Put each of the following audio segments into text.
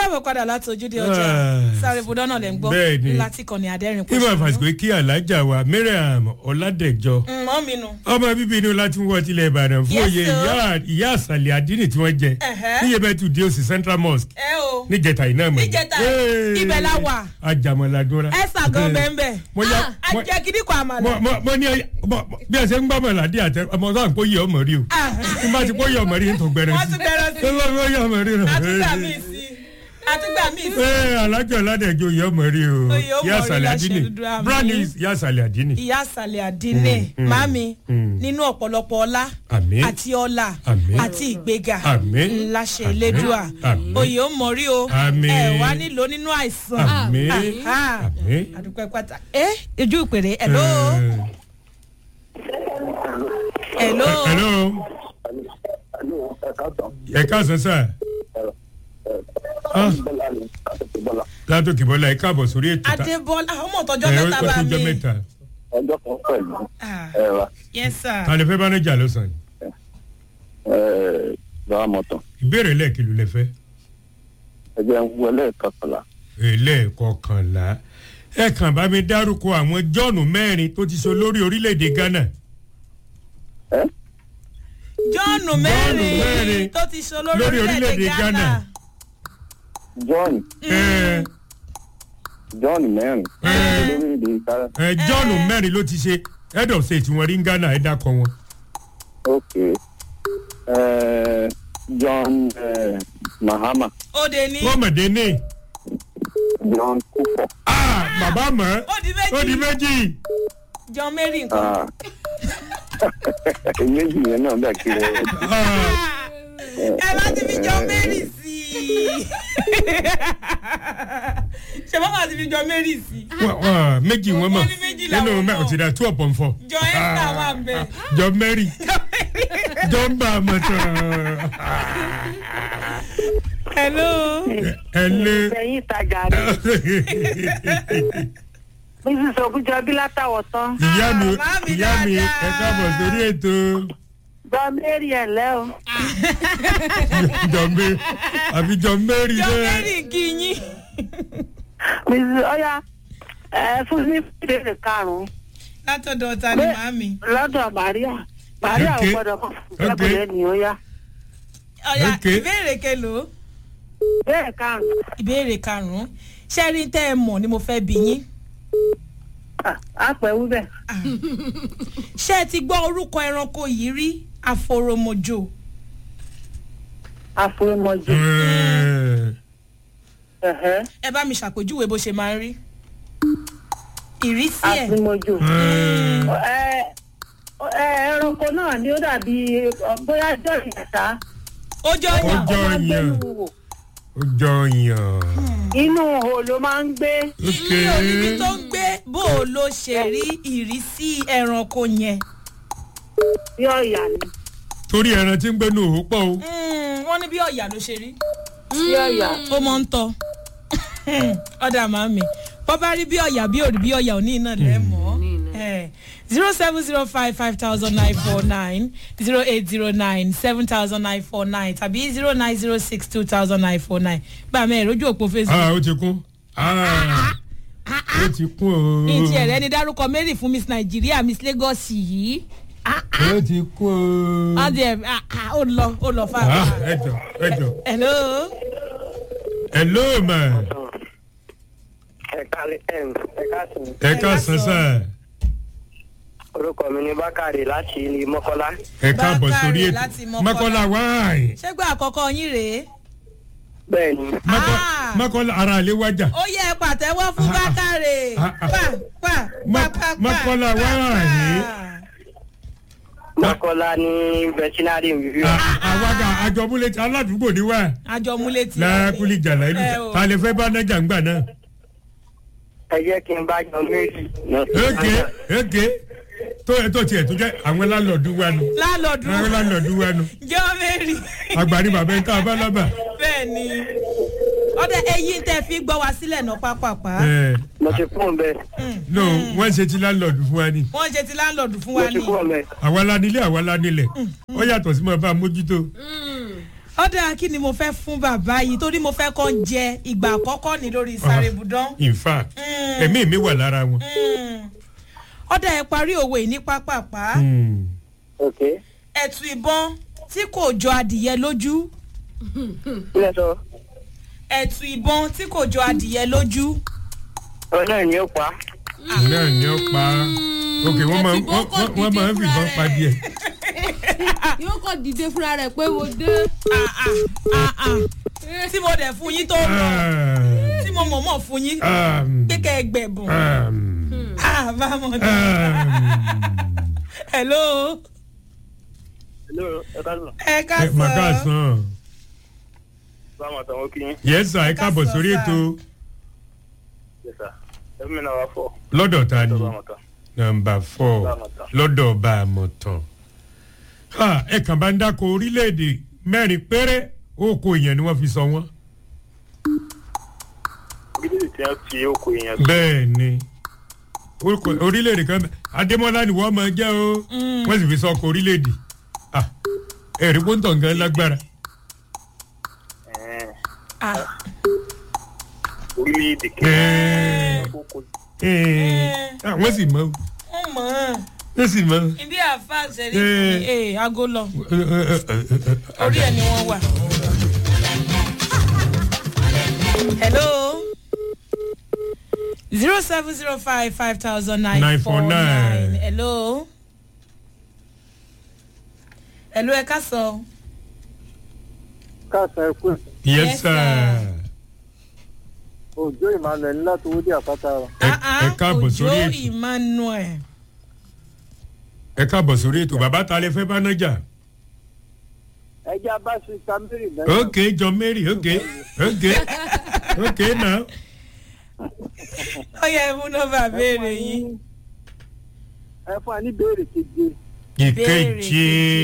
káàbọ̀ padà láti ojúde ọjà Ah. sáré budọ́ náà lẹ̀ ń gbọ́ Bẹ́ẹ̀ni. láti kàn ní adẹ́rìn kí máa fàṣìkò kí alájà wa mariam ọ̀làdẹ̀jọ mọ́ mi nù. ọmọ bíbí inú láti wọ́ tilẹ̀ ìbàdàn fún Yes, oyè sir. ìyá- ìyá àṣàlẹ̀ àdínì tí wọ́n jẹ Ẹ̀hẹ́. níyẹ bẹ́ẹ̀ tù dé òsì central mosque ẹ o níjẹta iná mọ̀ Níjẹta, ibẹ̀ la wà. ajamọ̀ladúnra ẹ ṣàgàn bẹ́ẹ̀ Mo ya- bẹ́ẹ̀ mo- ajẹ́ kìíní kan àmàlà. mo mo- mo ní ẹ- mo- bí ẹ ṣe ń gbọ́ mọ̀ládé àtẹ ọmọ sáà ń kó yẹ ọmọ rí o Ah. tí n bá ti kó yẹ ọmọ rí n tó gbẹrẹ wọ́n sí tún bẹ̀rẹ̀ sí i ó yẹ ọmọ rí àtúgbà rẹ. míì sí àtúgbà míì sí. ee alájọ aládẹjọ yẹ ọmọ rí o Oyè ọmọ ìyá rí àṣàlẹ̀ láṣẹ àdínì dúdú àmì. brand is ìyá àṣàlẹ̀ àdínì. ìyá àsàlẹ̀ àdínlé Mm, mm, màmí mm. nínú ọ̀pọ̀lọpọ̀ ọlá Àmín. àti ọlà Àmín. àti ìgbéga Àmín. ńláṣẹ Àmín. elédùà Àmín. oyè ó mọ̀rí o Àmín. ẹ wá nílò nínú àìsàn Àmín. Aha. Àmín. àdúpẹ́ pátá ẹ ojú ìpèrè hello hello hello ẹ káàsán sá Ah. látòkè bọ́lá ẹ káàbọ̀ sórí ètò ta- adébọ́lá ọmọ ọ̀tọ́jọ́ ẹ, mẹ́ta ó bá tó mi jọ mẹ́ta ọjọ́ kan pẹ̀lú Ah, ẹ̀rọ yes sir ta lè fẹ́ bánájà lọ́sàn yìí lọ́wọ́ mọ́tò ìbéèrè lẹ́ẹ̀kìlú lẹ fẹ́ ẹgbẹ́ ń wọlé kọkànlá ẹlẹ́ẹ̀kọkànlá ẹ kàn bá mi dárúkọ àwọn jọ́ọ̀nù mẹ́rin tó ti so lórí orílẹ̀-èdè ghana ẹ́ jọ́ọ̀nù mẹ́rin mẹ́rin tó ti sọ lórí lórí orílẹ̀-èdè orílẹ̀-èdè ghana Ghana. john ẹ john mẹ́rin Ẹ́. lórílẹ̀‐èdè ìsára ẹ jọ́ọ̀nù mẹ́rin ló ti ṣe head of state wọn rí ní ghana ẹ dákọ wọn. ok ẹ́, john ẹ́, mahama òde ní kọ́mọ̀dé ní john kúfọ̀ Ah, bàbá mọ̀ ó di ó di méjì méjì. john mary nǹkan Ah. méjì yẹn náà bẹ́ẹ̀ kiri Ah, ẹ bá ti fi john mary sí i ṣe bá wà ti fi john mary sí i wà- wà, méjì wọn mọ̀ Wọ́n ní méjì làwọn nínú mẹ́ mọ̀. òtí dá two upon four. john esther wà ń bẹ jọ mary jọ ń bá a mọ̀ tán. hello ẹ lé. ẹ̀yin ìtajà rẹ̀ mrs ogunjọbí látàwọ̀ tán ìyá mi Ah, màámi ìyá mi ẹ dáadáa. káàbọ̀ sórí ètò gba mary ẹ̀ lẹ́ o jọ mary àbí jọ mary john náà. mary kì í yín mrs ọya ẹ fún mi ìbéèrè karùn-ún látọ̀dọ̀ ta ni màámi lọ́dọ̀ maria maria ò Okay. gbọ́dọ̀ kọ́ Okay. lábẹ́lẹ́ ni ó yá ọ̀yà Okay. ìbéèrè kelo bẹ́ẹ̀ karùn-ún ìbéèrè karùn-ún ṣẹ́rí tẹ́ ẹ mọ̀ ni mo fẹ́ bí yín Ah, á pẹ́ wú bẹ́ẹ̀ ṣé ẹ ti gbọ́ orúkọ ẹranko yìí rí àforòmọjò àforomọjò Ẹ, ẹ̀hẹ́ ẹ bá mi ṣàpèjúwe bó ṣe máa ń rí ìrísí ẹ̀ àforomọjò ẹ, ẹ ẹ ẹranko náà ni ó dàbí ọ, bóyá jọ ìyàtá ó jọ Ó yàn jọ máa ń gbé yàn. nù wò. ó jọ yàn. inú ihò ló máa ń gbé ok ilé oníbi tó ń gbé bó o ló ṣe rí ìrísí ẹranko yẹn bí ọ̀yà ni torí ẹran tí ń gbénu òwò pọ̀ o. Mm, wọ́n ní bí ọ̀yà ló ṣe rí bí ọ̀yà ó mọ̀ ń tọ́ ọ̀dà màmí bọ́ bá rí bí ọ̀yà bí òrì bí ọ̀yà òní iná lẹ́ mọ́ zero seven zero five five thousand nine four nine zero eight zero nine seven thousand nine four nine tàbí zero nine zero six two thousand nine four nine gbà mẹ́ ìrójú òpó facebook. ah ó ti kún ah ó ti kún o. ìtì ẹ̀rẹ́ ni dárúkọ mary fún miss nigeria miss lagos yìí ó ti kún o. wọ́n ti ẹ̀ ah, ah, ó lọ ó lọ fà. ah ẹjọ ẹjọ hello hello ma ẹ̀ka ẹ̀ka sùn ẹ ká san sá orúkọ mi ni bákàrè láti ilé mọ́kọ́lá ẹ káàbọ̀ Bákàrè sórí ètò láti Mọ́kọ́lá. mọ́kànlá wáàyè ṣégbà àkọ́kọ́ yín rèé bẹ́ẹ̀ ni Ah. mọ́kànlá ara àlè wájà ó yẹ ẹ pàtẹ́wọ́ fún bákàrè Ah, ah. pa pa Mọ́- pa pa pa Mọ́kọ́lá pa, wá pa. rèé. mọ́kọ́lá ní veterinary review àwàdà àjọmúlẹ̀ aládùúgbò ni wá àjọ múlẹ̀ tí lákùlì jàlá ìlú Ẹ o. ta lè fẹ́ bá nájà ń gbà náà. ẹ jẹ́ kí n bá jọ méjì eke eke tó ẹ tó tiẹ̀ tó jẹ́ àwọn lálọ́ọ̀dù wa nù lálọ́dún àwọn lálọ́ọ̀dù wa nù jọ mary àgbàrí bàbá ẹ̀ka abálábà. bẹ́ẹ̀ ni ọdẹ ẹyin tẹ fi gbọ́ wá sílẹ̀ náà pápápá ẹ mo ti kún un bẹ́ẹ̀ no wọ́n ṣe ti lálọ́ọ̀dù fún wa ni wọ́n ṣe ti láńlọ́ọ̀dù fún mo wa ti ní kún un bẹ́ẹ̀ àwa la nílé àwa la nílẹ̀ ó yàtọ̀ sí mọ́ bá a mójútó. ọ̀dà kí ni mo fẹ́ fún bàbá yìí torí mo fẹ́ kọ́ jẹ ìgbà àkọ́kọ́ ní lórí sáré budán. in fact ẹ̀mí mi wà lára wọn. ọ̀dà ẹ̀ parí òwe ní pápápá Mm. ok ẹ̀tù ìbọn tí kò jọ adìyẹ lójú ilé sọ ẹ̀tù ìbọn tí kò jọ adìyẹ lójú. ọ náà ni ó pa náà ni ó pa ok wọ́n máa ẹ ti wọ́n- kọ́kọ́ wọ́n- wọ́n máa ń dìde fìbọn fúnra pa rẹ̀. díẹ̀. yóò kọ́ dìde fúnra rẹ̀ pé mo dé. Ah, ah, ah, ah. tí mo dẹ̀ fún yín tó lọ Ah, tí mo mọ̀ mọ̀ fún yín um, pé kẹ́ ẹ gbẹ̀bùn. um, Ah, bámọ̀ dá. um, hello hello ẹ ká sọ ẹ ká ẹ mà ká sọ sàn. báwọn àtàwọn kí yín yes sir ẹ Ẹ ká káàbọ̀ sọ, sórí sir. ètò yes sir ẹ mi náà wá fọ lọ́dọ̀ ta ni báwọn tán nọmba four Bámọ̀tán. lọ́dọ̀ ọba àmọ̀tàn. Ha, ẹ kàn bá ń dáko orílẹ̀-èdè mẹ́rin péré oko èèyàn ni wọ́n fi sọ wọ́n. orílẹ̀-èdè tí wọ́n fi oko èèyàn bẹ́ẹ̀ ni orúkọ orílẹ̀-èdè kan bẹ́ẹ̀ adémọ́lá ni wọ́n máa jẹ́ o wọ́n sì fi sọ ọkọ̀ orílẹ̀-èdè Ah, ẹ̀rí pọ́ńtọ̀ nǹkan lágbára. Ẹ̀ẹ́n, Ah, orílẹ̀-èdè Ẹ̀ẹ́. kẹ́kẹ́ oko Ẹ̀ẹ́, ah, wọ́n sì mọ̀ ń mọ̀ ọ́n wọ́n sì mọ̀. ibi àfa ṣẹ̀rí Eh. ee aago lọ orí ẹ̀ ni wọ́n wà. hello zero seven zero five five thousand nine four nine 949. hello hello ẹ ká sọ káàsán ẹkú yes Yes, sir. sir. òjò emmanuel láti owó dé àpáta wa. Ẹ- Ah, ah, ẹ káàbọ̀ sórí Òjó ètò. emmanuel ẹ káàbọ̀ sórí ètò bàbá ta lè fẹ́ bá náà jà. ẹja bá ṣe samiri náà. ok john mary ok ok ok now. ó yẹ ẹ mú nọ́mbà béèrè yín. ẹ fún wa ní béèrè keje. ìkejì.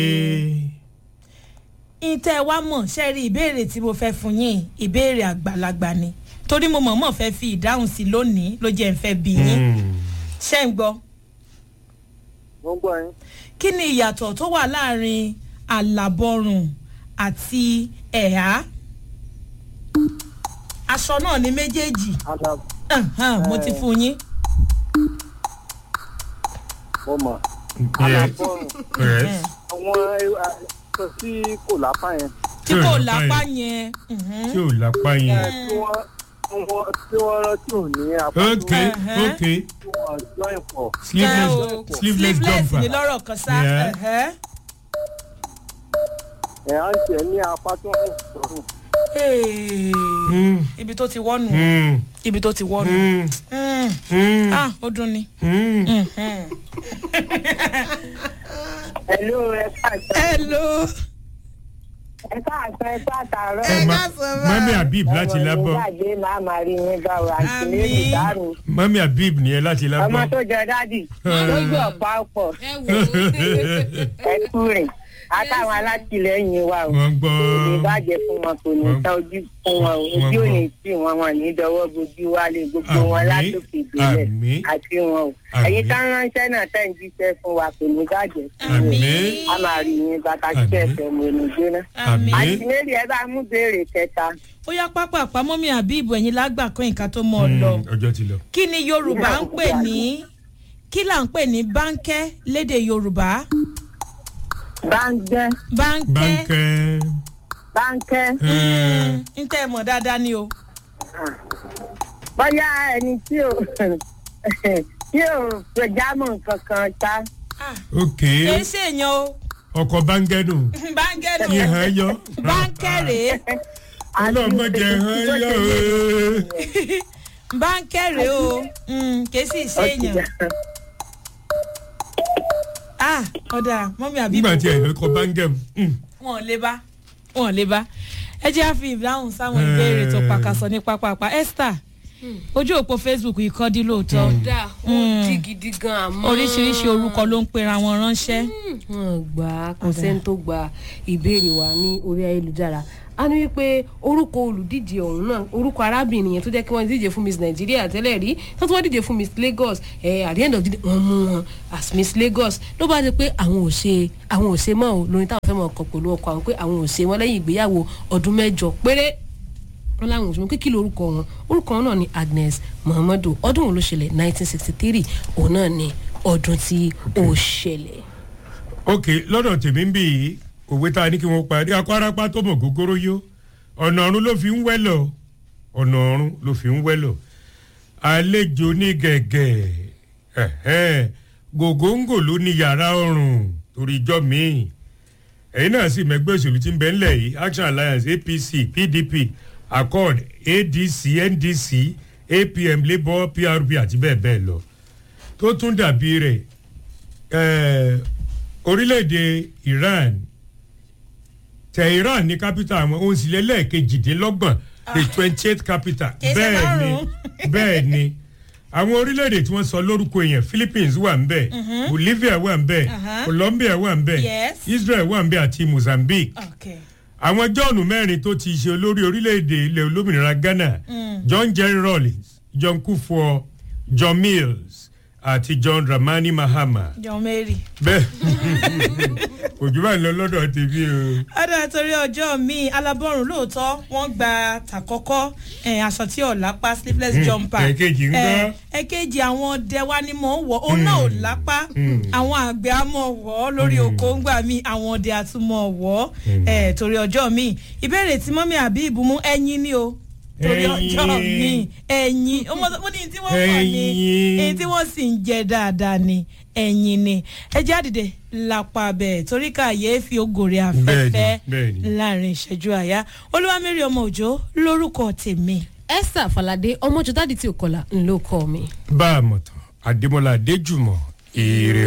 ìtẹ́ wa mọ̀ ṣe rí ìbéèrè tí mo fẹ́ fún yín ìbéèrè àgbàlagbà ni torí mo mọ̀ọ́mọ̀ fẹ́ fi ìdáhùn sí lónìí ló jẹ́ ń fẹ́ bí yín Mm. ṣé ń gbọ́ mo ń gbọ́ yín. kí ni ìyàtọ̀ tó wà láàrin àlàbọ̀rùn àti ẹ̀há aṣọ náà ní méjèèjì àlà Ahan, mo ti fún yín mo mọ̀. Yeah. àlàbọ̀rùn Yes. àwọn aṣọ tí kò lápá yẹn. tí Tí ò kò lápá lápá yẹn. yẹn mhm. tí ò lápá ẹ yẹn. tí wọ́n wọ́n tí wọ́n rán tí ò ní apá ok Uh-huh. ok tí wọ́n join pọ̀. Ẹ sleeveless o, sleeveless sleeveless jumper. ni lọ́rọ̀ kan sá Yeah. ẹ̀hẹ́. ẹ̀ á ń tẹ̀ ní apá tí wọ́n ń sọ̀rọ̀. Hey. Mm, ibi tó ti wọ́nu mm, ibi tó ti wọ́nu mm, Mm. mm, ah ó dùn ni. mm. Mhm. Hello, ẹ káàsán. hello. Ẹ káàsán, ẹ káàtàárọ̀. Ẹ ma- mami habib láti lábọ́ Ìgbàgbé máa máa rí yín bá wa àti Àmín. lórí ìdáhùn. mami habib nìyẹn láti Ọmọ lábọ́. tó jọ dádì lójú ọ̀pá ọ̀pọ̀ ẹ wò ó. ẹ kú rìn. Àtàwọn alátìlẹyìn wa o. wọ́n gbọ́. Kò ní bàjẹ́ fún wọn, kò ní Wọ́n- tán ojú fún wọn o. wọ́n Ojú ò gbọ́. ní tì wọn, wọn ní dọwọ́ bojú wálé gbogbo wọn Àmín. látòkè ìbílẹ̀ Àmín. àti wọn o. Àmín. Ẹ̀yin tá ń ránṣẹ́ náà tẹ̀ ń jíṣẹ́ fún wa kò ní bàjẹ́ fún wọn. àmín A máa rí yín bàtà Àmín. tí ẹ̀fẹ̀ mo ní jóná. Àmín. Àti méjì ẹ bá mú béèrè kẹta. ó yá pápá àpamọ́ mi àbí ìbò ẹ̀yìn lágbà kan nǹkan tó mọ̀ ọ́ lọ. Mm, ọjọ́ ti lọ. kí ni yorùbá ń pè ní kí là ń pè ní báńkẹ́ lédè yorùbá Báńgẹ́ báńkẹ́ bánkẹ́. báńkẹ́. Mm, ń tẹ́ ẹ mọ̀ dáadáa ni o. bóyá ẹni tí ò tí ò gbẹjámọ̀ kankan ta Ah, ok kì í ṣèyàn o ọkọ̀ bánkẹ́ nù. báńkẹ́ nù ìhàn yọ. báńkẹ́ rèé ọlọ́mọdé hàn yọ. o. báńkẹ́ rèé o Mm, kì í sì ṣèyàn. ah ọ̀dà mọ́mí àbí nígbà tí ẹ̀ lọ́kọ̀ bánkẹ́ mu. Mm, wọn ò lè bá wọn ò lè bá ẹ jẹ́ àfi ìdáhùn sáwọn ìbéèrè tó pàkàṣọ ní pápápá esther ojú òpó facebook yìí kọ́ dí lóòótọ́ dá ó di gidi gan àmọ́. oríṣiríṣi orúkọ ló ń pera wọn ránṣẹ́ wọn gbà á kò sẹ́ni tó gba ìbéèrè wa ní orí ayélujára a ní wípé orúkọ olùdíje ọ̀hún náà orúkọ arábìnrin yẹn tó jẹ́ kí wọ́n díje fún miss nigeria tẹ́lẹ̀ rí tó tún wọ́n díje fún miss lagos ẹ̀ at the end of the day wọ́n mú wọn as miss lagos ló bá di pé àwọn ò ṣe àwọn ò ṣe mọ́ ò lórí táwọn fẹ́ mọ̀ ọkọ̀ pẹ̀lú ọkọ̀ àwọn pé àwọn ò ṣe wọn lẹ́yìn ìgbéyàwó ọdún mẹ́jọ péré wọn láwọn òṣùwọ̀n kékeré lórúkọ wọn orúkọ wọn náà ni agnes muhammadu ọdún òun ló ṣẹlẹ̀ nineteen sixty three òun náà ni ọdún tí ó ṣẹlẹ̀. ok lọ́dọ̀ tèmi ń bì í òwe tá a ní kí wọ́n parí akọ́rápá tó mọ̀ gógóró yó ọ̀nà ọ̀run ló fi ń wẹ́lọ̀ ọ̀nà ọ̀run ló fi ń wẹ́lọ̀ àlejò ní gẹ̀gẹ̀ ẹ̀hẹ́n, gògóńgò ló ní yàrá ọ̀run torí ijọ́ míì ẹ̀yin náà sì mẹ́gbẹ́ òṣèlú tí ń bẹ ńlẹ̀ yìí action alliance apc pdp accord adc ndc apm labour prp àti bẹ́ẹ̀ bẹ́ẹ̀ lọ tó tún dàbí rẹ̀ eh, orílẹ̀-èdè iran tehran ní capital àwọn ohun sílẹ̀ lẹ́ẹ̀kejìdínlọ́gbọ̀n the twenty eight capital Kì í ṣe bẹ́ẹ̀ ni márùn-ún. bẹ́ẹ̀ ni àwọn orílẹ̀-èdè tí wọ́n sọ lórúkọ èèyàn philippines wà ń bẹ̀ bolivia wà ń bẹ̀ Uh-huh. colombia wà ń bẹ̀ Yes. israel wà ń bẹ̀ àti mozambique okay. àwọn john mẹ́rin tó ti ṣe olórí orílẹ̀-èdè ilẹ̀ olómìnira ghana john jerry rawlings john kufuor john mills àti john dramani mahama john mary. bẹ́ẹ̀ òjò bá ń lọ lọ́dọ̀ tèmi o. ọ̀dà torí ọjọ́ mi alábọ́rùn lóòótọ́ wọ́n gba tàkọ́kọ́ eh, aṣọ tí ò lápá sleeveless Mm, jumper. ẹ̀kejì ńkọ́? Eh, ẹ̀kejì àwọn ọdẹ wa ni mò ń wọ̀ ó náà ò lápá àwọn àgbẹ̀ á mọ̀ wọ̀ ọ́ lórí oko ń gbà mí àwọn ọdẹ á tún mọ̀ wọ̀ ọ́ eh, torí ọjọ́ mi ìbéèrè tí mọ́mí àbí ìbùmú ẹyin ni o torí ọjọ́ Ẹyin. mi ẹyin ọmọ mo ní tí wọ́n mọ̀ ní Ẹyin. èyí tí wọ́n sì ń jẹ dáadáa ni ẹyin ni ẹ jáde lápá bẹ́ẹ̀ torí kàyééfì ògòrè afẹ́fẹ́ Bẹ́ẹ̀ni, bẹ́ẹ̀ni. láàrin ìṣẹ́jú àyá olúwamẹ́rì ọmọ òjò lórúkọ tèmi. esther falade ọmọjọ dáàdi tí ò kọlà ńlọkọ mi. bá a mọ̀ tán adémọlá adéjùmọ̀ èrè